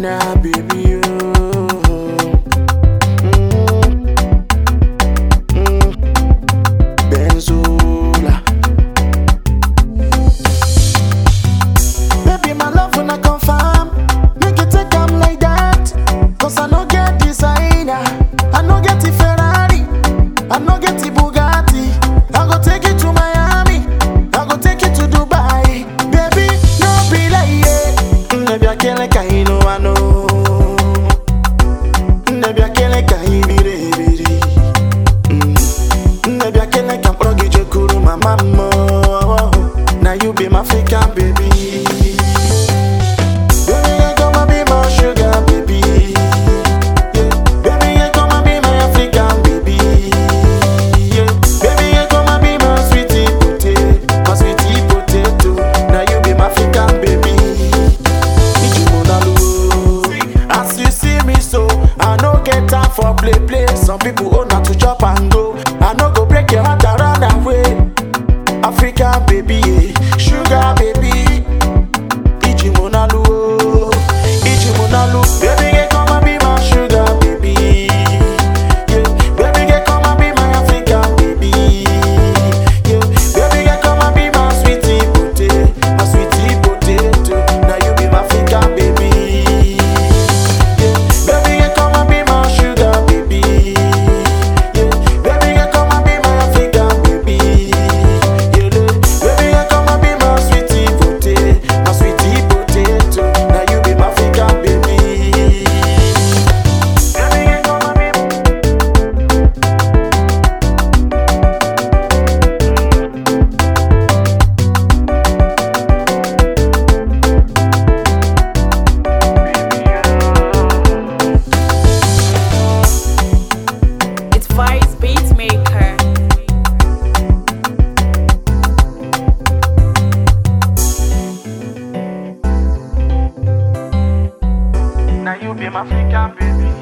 designer, baby. Oh. Mm. Mm. Benzola. Baby, my love when I confirm, make it take am like that. Cause I no get designer, I no get the Ferrari, I no get the Bugatti. I go take you to Miami, I go take you to Dubai. Baby, no be like yeah. Maybe I can't like I know I know. Maybe I can't like I be ready. Maybe I can't like I'm proggy Jekuru, my mama. Now you be my African baby. Baby, you come and be my sugar baby. Yeah. Baby, you come and be my African baby. Yeah. Baby, you come and be my sweetie potato, my sweetie potato. Now you be my African baby. Ichimonalo. As you see me so, I no get time for play play. Some people own not to chop and go. I no go break your heart and run away. African baby, yeah. sugar baby. Ichimonalo, oh. Ichimonalo. Baby, get come and be my sugar baby. Yeah. Baby, get come and be my African baby. Yeah. Baby, get come and be my sweetie potato, my sweetie potato. Now you be my African baby. Yeah. Baby, you come and be my sugar baby. Yeah. Baby, you come and be my African baby. Yeah. Baby, you come and be my sweetie potato, my sweetie potato. Now you be my African baby. Baby, you come and be It's Vice Beatmaker. Now you be my African baby.